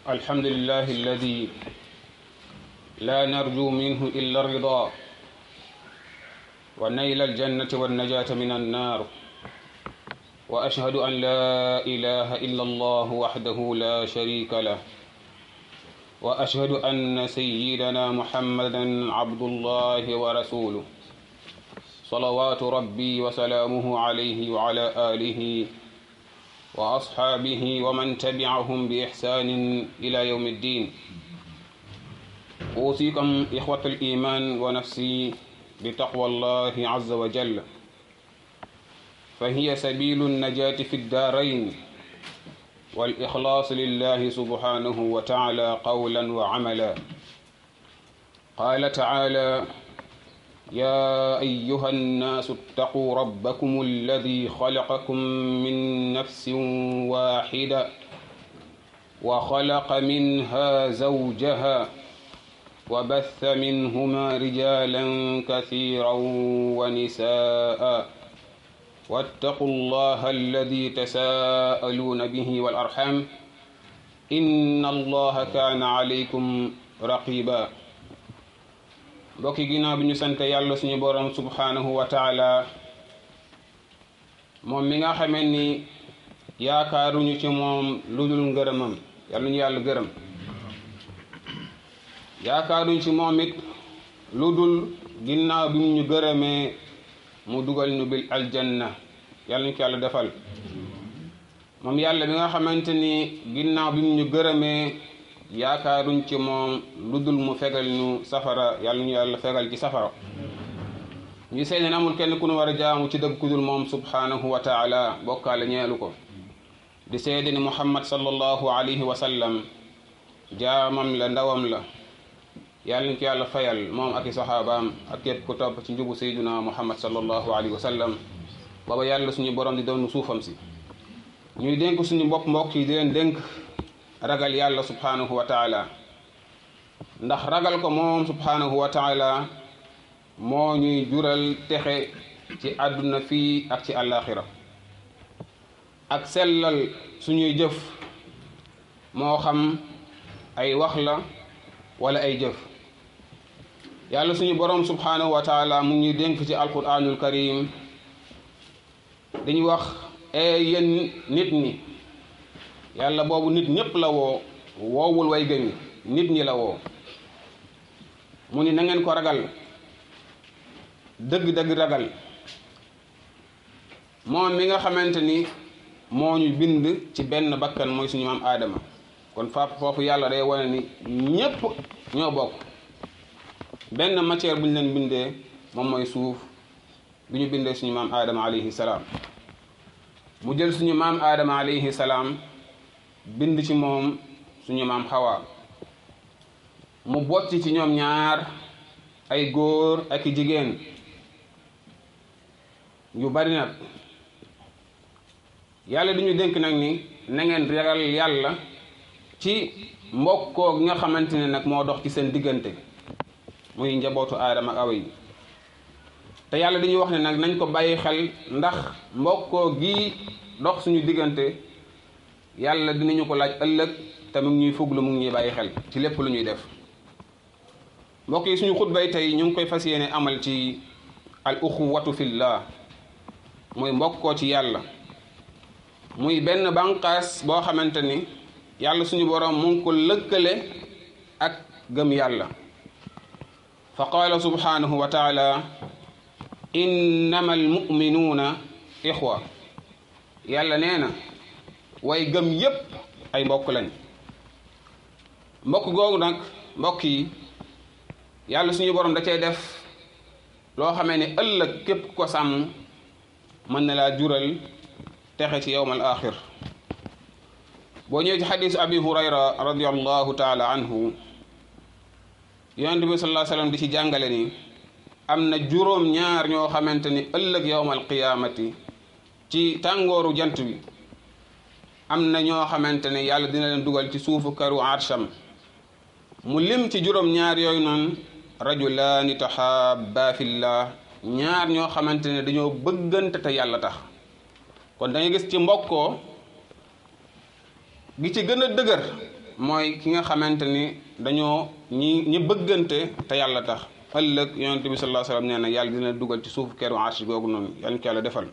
الحمد لله الذي لا نرجو منه إلا الرضا ونيل الجنة والنجاة من النار وأشهد أن لا إله إلا الله وحده لا شريك له وأشهد أن سيدنا محمدا عبد الله ورسوله صلوات ربي وسلامه عليه وعلى آله وأصحابه ومن تبعهم بإحسان إلى يوم الدين أوصيكم إخوة الإيمان ونفسي بتقوى الله عز وجل فهي سبيل النجاة في الدارين والإخلاص لله سبحانه وتعالى قولا وعملا قال تعالى يا أيها الناس اتقوا ربكم الذي خلقكم من نفس واحدة وخلق منها زوجها وبث منهما رجالا كثيرا ونساء واتقوا الله الذي تساءلون به والأرحام إن الله كان عليكم رقيبا mbokki ginnaaw bi ñu sant yàlla suñu borom subhanahu wa taala moom mi nga xamee ni yaakaaruñu ci moom lu dul ngërëmam yàlla ñu yàlla gërëm yaakaaruñu ci moom it lu dul ginnaaw bi mu ñu gërëmee mu dugal ñu bil aljanna yàlla ñu ko yàlla defal moom yàlla bi nga xamante ni ginnaaw bi mu ñu gërëmee yaakaaruñ ci moom lu dul mu fegal ñu safara yàlla ñu yàlla fegal ci safara ñu seede amul kenn ku nu war a jaamu ci dëgg ku dul moom subhanahu wa taala bokkaale ñeelu ko di seede ni muhammad sallallahu alayhi wa sallam jaamam la ndawam la yàlla ñu ko yàlla fayal moom ak i saxaabaam ak képp ku topp ci njubu sayduna muhammad sallallahu alayhi wa sallam booba yàlla suñu borom di doon suufam si ñuy dénk suñu bopp mbokk yi di leen dénk ragal yàlla subhanahu wa taala ndax ragal ko moom subhanahu wa taala moo ñuy jural texe ci àdduna fii ak ci àllaaxira ak sellal suñuy jëf moo xam ay wax la wala ay jëf yàlla suñu boroom subhanahu wa taala mu ñuy dénk ci alquranul karim dañuy wax e yéen nit ñi yàlla boobu nit ñépp la woo woowul way gëmi nit ñi la woo mu ni na ngeen ko ragal dëgg-dëgg ragal moom mi nga xamante ni moo ñu bind ci benn bakkan mooy suñu maam aadama kon fa foofu yàlla day wane ni ñépp ñoo bokk benn matière bu ñu leen bindee moom mooy suuf bi ñu bindee suñu maam aadama alayhi salaam mu jël suñu maam aadama alayhi salaam bind ci moom suñu maam xawaa mu bocc ci ñoom ñaar ay góor ak i jigéen yu bari nag yàlla du ñu dénk nag ni na ngeen ragal yàlla ci mbokkoo gi nga xamante ne nag moo dox ci seen diggante muy njabootu aadama ak awa yi te yàlla dañuy wax ne nag nañ ko bàyyi xel ndax mbokkoo gi dox suñu diggante yàlla dinañu ko laaj ëllëg te mu ngi ñuy fuglu mu ngi ñuy bàyyi xel ci lépp lu ñuy def mbokk yi suñu xutbay tey ñu ngi koy fas yéene amal ci al uxuwatu fillah muy mbokkoo ci yàlla muy benn bànqaas boo xamante ni yàlla suñu boroom mu ngi ko lëkkale ak gëm yàlla fa qaala subhanahu wa taala innama almuminuuna ixwa yàlla nee na way gëm yépp ay mbokk lañ mbokk googu nag mbokk yi yàlla suñu borom da cay def loo xamee ne ëllëg képp ko sàmm mën na laa jural texe ci yowmal axir boo ñëwee ci xadisu abi hurayra radiallahu taala anhu yonent bi sallallahu alayhi wasallam di ci jàngale ni am na juróom ñaar ñoo xamante ni ëllëg yowmal qiyaamati ci tàngooru jant bi am na ñoo xamante ne yàlla dina leen dugal ci suufu karu arsham mu lim ci juróom ñaar yooyu noonu rajulaani tahabba fillah ñaar ñoo xamante ne dañoo bëggante te yàlla tax kon da ngay gis ci mbokkoo gi ci gën a dëgër mooy ki nga xamante ni dañoo ñi ñi bëggante te yàlla tax ëllëg yonent bi sallallahu alayhi wasallam nee na yàlla dina dugal ci suuf keru arsh googu noonu yàlla ñu ko yàlla defal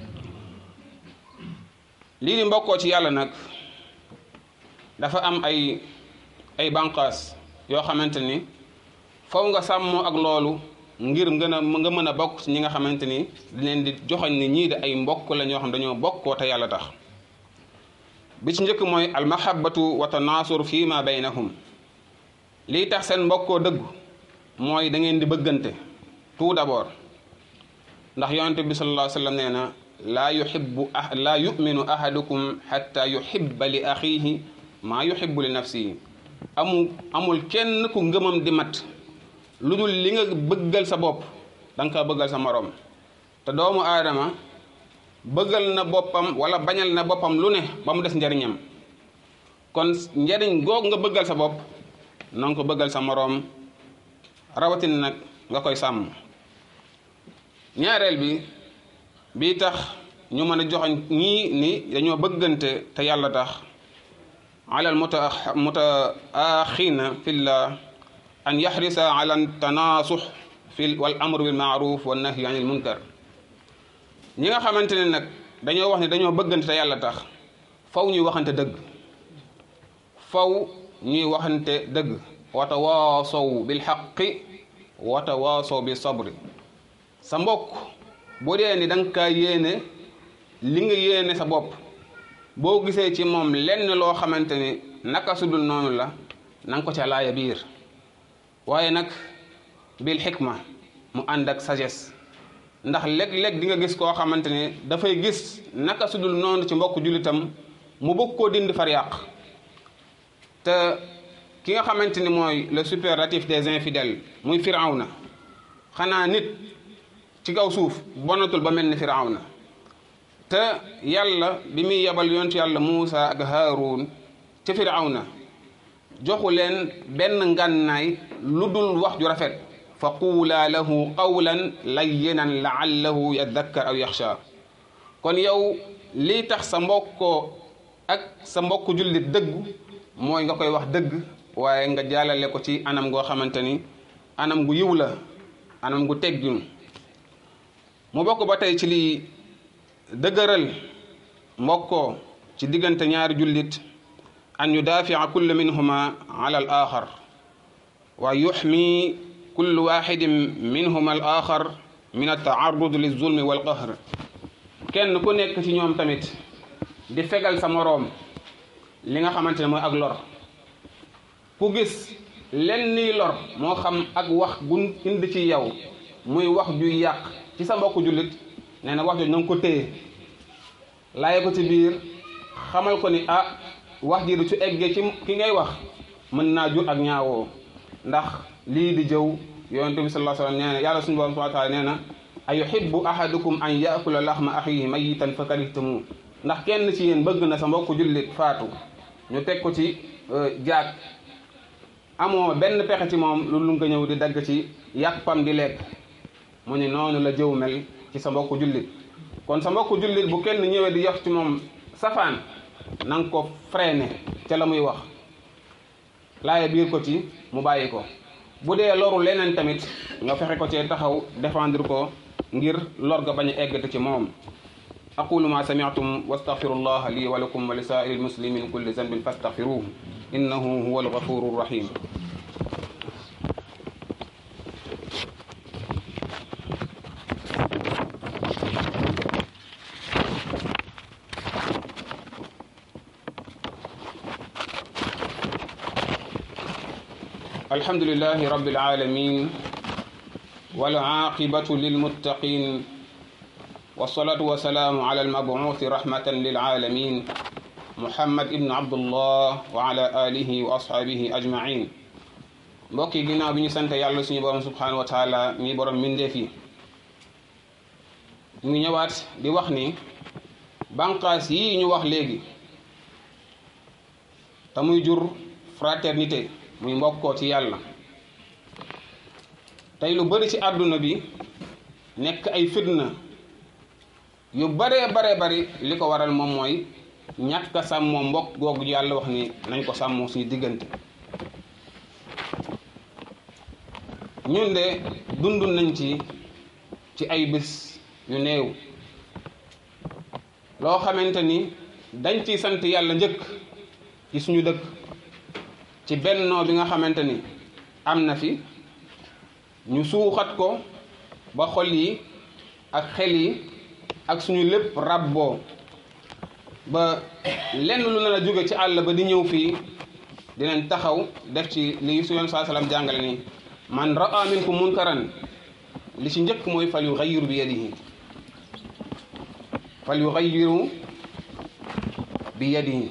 lii di mbokkoo ci yàlla nag dafa am ay ay bànqaas yoo xamante ni faw nga sàmmoo ak loolu ngir ngën a nga mën a bokk ci ñi nga xamante ni leen di joxoñ ni ñii de ay mbokk la ñoo xam dañoo bokkoo te yàlla tax bi ci njëkk mooy almahabatu wa tanaasur fii ma baynahum lii tax seen mbokkoo dëggu mooy da ngeen di bëggante tout d'abord ndax yonente bi sallallahu alayhi wa sallam nee na laa yuhibbu ah laa yuminu ahadukum xatta yuhibba li axiihi maa yuhibbu li nafsihi amul amul kenn ku ngëmam di mat lu dul li nga bëggal sa bopp da nga kaa bëggal sa moroom te doomu aadama bëggal na boppam wala bañal na boppam lu ne ba mu des njariñam kon njariñ goog nga bëggal sa bopp na nga ko bëggal sa moroom rawatina nag nga koy sàmm ñaareel bi bii tax ñu mën a joxoñ ñii ni dañoo bëggante te yàlla tax ala al muta mutaaxina fillah an yaxrisa ala tanaasux fi wal amru bil maaruf wa nahyi anil munkar ñi nga xamante ne nag dañoo wax ne dañoo bëggante te yàlla tax faw ñuy waxante dëgg faw ñuy waxante dëgg wa tawaasaw bil xaqi wa tawaasaw bi sabri sa mbokk bu dee ni da nga kaa yéene li nga yéene sa bopp boo gisee ci moom lenn loo xamante ni naka sudul noonu la na nga ko ca laaya biir waaye nag bil xikma mu ànd ak sagesse ndax léeg-léeg di nga gis koo xamante ne dafay gis naka sudul noonu ci mbokk jullitam mu bëgg koo dindi far yàq te ki nga xamante ni mooy le superlatif des infidèles muy firawna xanaa nit ci kaw suuf bonatul ba mel ni firawna te yàlla bi muy yebal yontu yàlla Muusa ak Haaruun ci firawna joxu leen benn ngànnaay lu dul wax ju rafet fa quulaa lahu qawlan layyinan laallahu yadakkar aw yaxsha kon yow lii tax sa mbokkoo ak sa mbokku jullit dëggu mooy nga koy wax dëgg waaye nga jàllale ko ci anam goo xamante ni anam gu yiw la anam gu teggin mu bokk ba tey ci lii dëgëral mbokkoo ci diggante ñaari jullit an yudaafica kull minhuma ala al axar wa yuxmi kullu waxidin minhuma al axar min altaarud lilzulmi walqahr kenn ku nekk ci ñoom tamit di fegal sa moroom li nga xamante ne mooy ak lor ku gis lenn nii lor moo xam ak wax gun indi ci yow muy wax juy yàq ci sa mbokku jullit nee na wax jooju na nga ko téye laaye ko ci biir xamal ko ni ah wax ji du ci eggee ci ki ngay wax mën naa jur ak ñaawoo ndax lii di jëw yonente bi sallallahu alayhi wasallam nee na yàlla suñu borom subhanahu wa ta'ala nee na ayuhibbu ahadukum an yaakula laxma axihi mayitan fa karihtumu ndax kenn ci yéen bëgg na sa mbokku jullit faatu ñu teg ko ci jaag amoo benn pexe ci moom lu nga ñëw di dagg ci yàppam di lekk mu ni noonu la jëw mel ci sa mbokku jullit kon sa mbokku jullit bu kenn ñëwee di yox ci moom safaan na nga ko freiné ca la muy wax laaye biir ko ci mu bàyyi ko bu dee loru leneen tamit nga fexe ko cee taxaw défendre ko ngir lor ga bañ a eggati ci moom aqulu ma sami'tum wastaghfirullah li wa lakum wa li sa'iril muslimin min kulli dhanbin fastaghfiruhu innahu huwal ghafurur rahim الحمد لله رب العالمين والعاقبة للمتقين والصلاة والسلام على المبعوث رحمة للعالمين محمد ابن عبد الله وعلى آله وأصحابه أجمعين mbokk yi ginnaaw bi ñu sant yàlla suñu borom subhanahu wa taala mi borom mbindeef yi ñu ngi ñëwaat di wax ni bànqaas yii ñu wax léegi te muy jur fraternité muy mbokkoo ci yàlla tey lu bari ci àdduna bi nekk ay fitna yu baree bare bari li ko waral moom mooy ñàkk a sàmmoo mbokk googu yàlla wax ni nañ ko sàmmoo suñu diggante ñun de dund nañ ci ci ay bés yu néew loo xamante ni dañ ciy sant yàlla njëkk ci suñu dëkk ci bennoo bi nga xamante ni am na fi ñu suuxat ko ba xol yi ak xel yi ak suñu lépp rabboo ba lenn lu na la jóge ci àll ba di ñëw fii dinañ taxaw def ci li su yoon saa salaam jàngale ni man raa minkum munkaran li ci njëkk mooy fal yughayyiru bi yadihi fal yughayyiru bi yadihi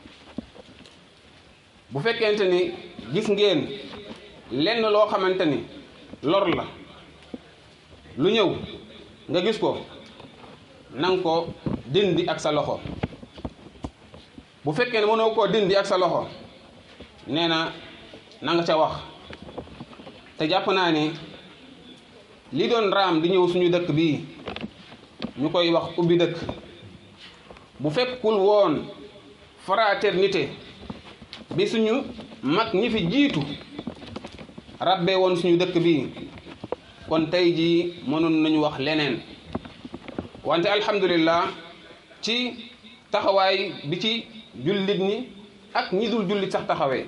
bu fekkente ni gis ngeen lenn loo xamante ni lor la lu ñëw nga gis ko nanga ko dindi ak sa loxo bu fekkee ne mënoo koo dindi ak sa loxo nee na na nga ca wax te jàpp naa ni li doon raam di ñëw suñu dëkk bii ñu koy wax ubbi dëkk bu fekkul woon fraternité bi suñu mag ñi fi jiitu rabbee woon suñu dëkk bii kon tey jii mënoon nañu wax leneen wante alhamdulillah ci taxawaay bi ci jullit ñi ak ñi dul jullit sax taxawee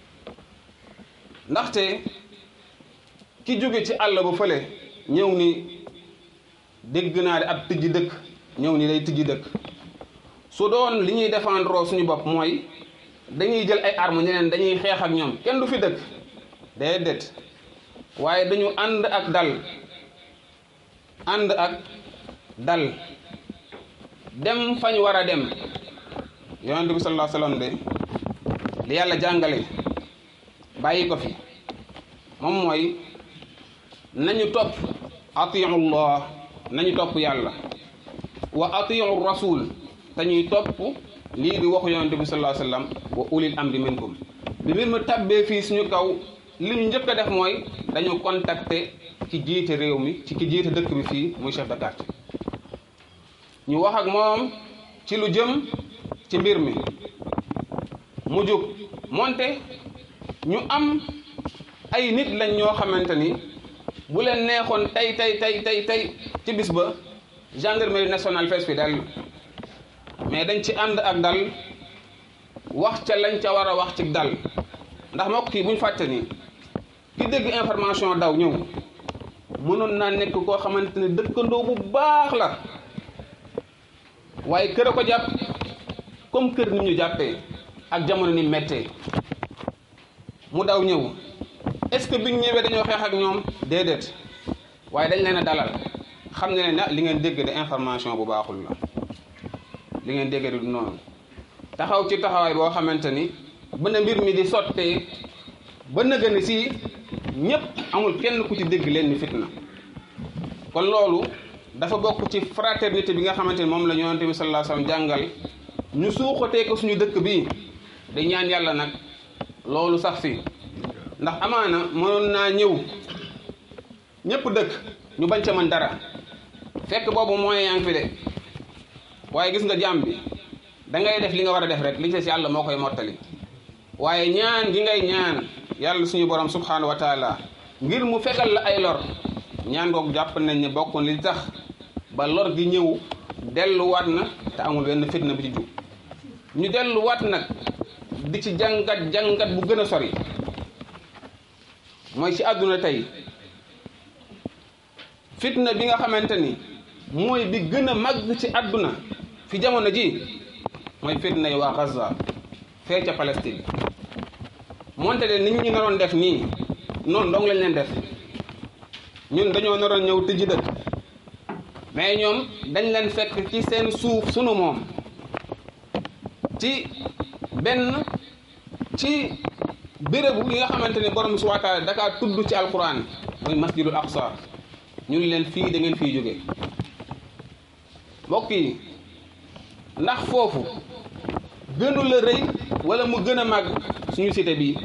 ndaxte ki jóge ci àll ba fële ñëw ni dégg naa de ab tijji dëkk ñëw ni day tijji dëkk su doon li ñuy défendre suñu bopp mooy dañuy jël ay armes ñeneen dañuy xeex ak ñoom kenn du fi dëkk déedéet waaye dañu ànd ak dal ànd ak dal dem fañ war a dem yonente bi sallallahu alayhi wasallam de li yàlla jàngale bàyyi ko fi moom mooy nañu topp atiu llah nañu topp yàlla wa atiu rasul te ñuy topp lii di waxu yonente bi sallallahu alayhi wasallam wa ulil amri minkum bi mbir ma tabbee fii suñu kaw li ñu njëkk a def mooy dañu contacter ci jiite réew mi ci ki jiite dëkk bi fii muy chef de quartier ñu wax ak moom ci lu jëm ci mbir mi mu jóg moonte ñu am ay nit lañ ñoo xamante ni bu leen neexoon tey tey tey tey tey ci bis ba gendarmerie nationale fees fi dal mais dañ ci ànd ak dal wax ca lañ ca war a wax ci dal ndax moo kii bu ñu fàtte ni ki dégg information daw ñëw mënoon naa nekk koo xamante ne dëkkandoo bu baax la waaye kër a ko jàpp comme kër ni ñu jàppee ak jamono ni méttee mu daw ñëw est-ce que biñ ñëwee dañoo xeex ak ñoom déedéet waaye dañ leen a dalal xam ne ne li ngeen dégg de information bu baaxul la li ngeen dégg du noonu taxaw ci taxawaay boo xamante ni ba na mbir mi di sottee ba na gën si ñëpp amul kenn ku ci dégg leen ni fitna kon loolu dafa bokk ci fraternité bi nga xamante ni moom la yonent bi sallallahu alayhi wasallam jàngal ñu suuxatee ko suñu dëkk bii di ñaan yàlla nag loolu sax fi ndax amaana mënoon naa ñëw ñëpp dëkk ñu bañ ca mën dara fekk boobu moyen yaa ngi fi de waaye gis nga jàmm bi da ngay def li nga war a def rek li ci si yàlla moo koy mottali waaye ñaan gi ngay ñaan yàlla suñu borom subhanahu wa taala ngir mu fegal la ay lor ñaan googu jàpp nañ ne bokkoon li tax ba lor gi ñëw delluwaat na te amul benn fitna bi ci jug ñu delluwaat nag di ci jàngat jàngat bu gën a sori mooy ci àdduna tey fitna bi nga xamante ni mooy bi gën a màgg ci àdduna fi jamono ji mooy fitna yi waa Gaza fee ca Palestine moonte de nit ñi naroon def nii noonu dong lañ leen def ñun dañoo naroon ñëw tëji dëkk mais ñoom dañ leen fekk ci seen suuf sunu moom ci benn ci bérébu yi nga xamante ne borom subhanahu wa taala dakaa tudd ci alquran mooy masjidul aqsa ñun leen fii da ngeen fii jóge mbokk yi ndax foofu gënu la rëy wala mu gën a màgg suñu cité bii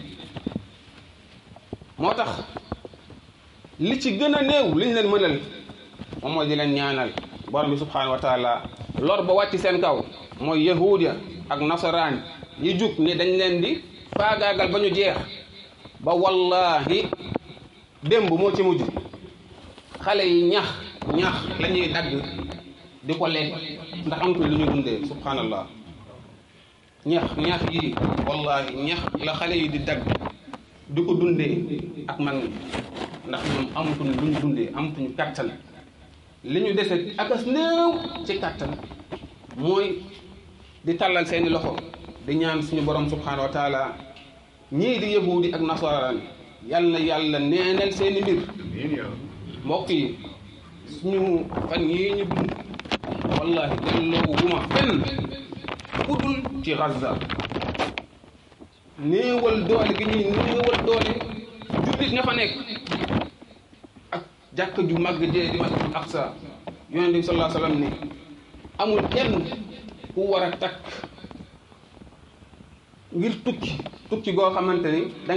moo tax li ci gën a néew liñ leen mënal moom mooy di leen ñaanal borom bi subhanahu wa taala lor ba wàcc seen kaw mooy yahuud ya ak nasaraan yi jug ni dañ leen di faagaagal ba ñu jeex ba wallahi démb moo ci mujj xale yi ñax ñax la ñuy dagg di ko lekk ndax amatuñ lu ñu dundee subhanallah ñax ñax yi wallahi ñax la xale yi di dagg di ko dundee ak mag ñi ndax ñoom amatuñ lu ñu dundee amatuñu kattan li ñu dese akas néew ci kattan mooy di tàllal seeni loxo di ñaan suñu borom subhanahu wa taala ñii di yahudi ak nasaraan yal na yàlla neenal seeni mbir mbokk yi suñu fan yii ñu dund wallahi delloo wuma fenn ku dul ci Gaza néewal doole gi ñuy néewal doole jullit ña fa nekk ak jàkk ju màgg jee di masjid Aqsa yonente bi sallallahu alayhi wa sallam ni amul kenn ku war a takk ngir tukki tukki goo xamante ni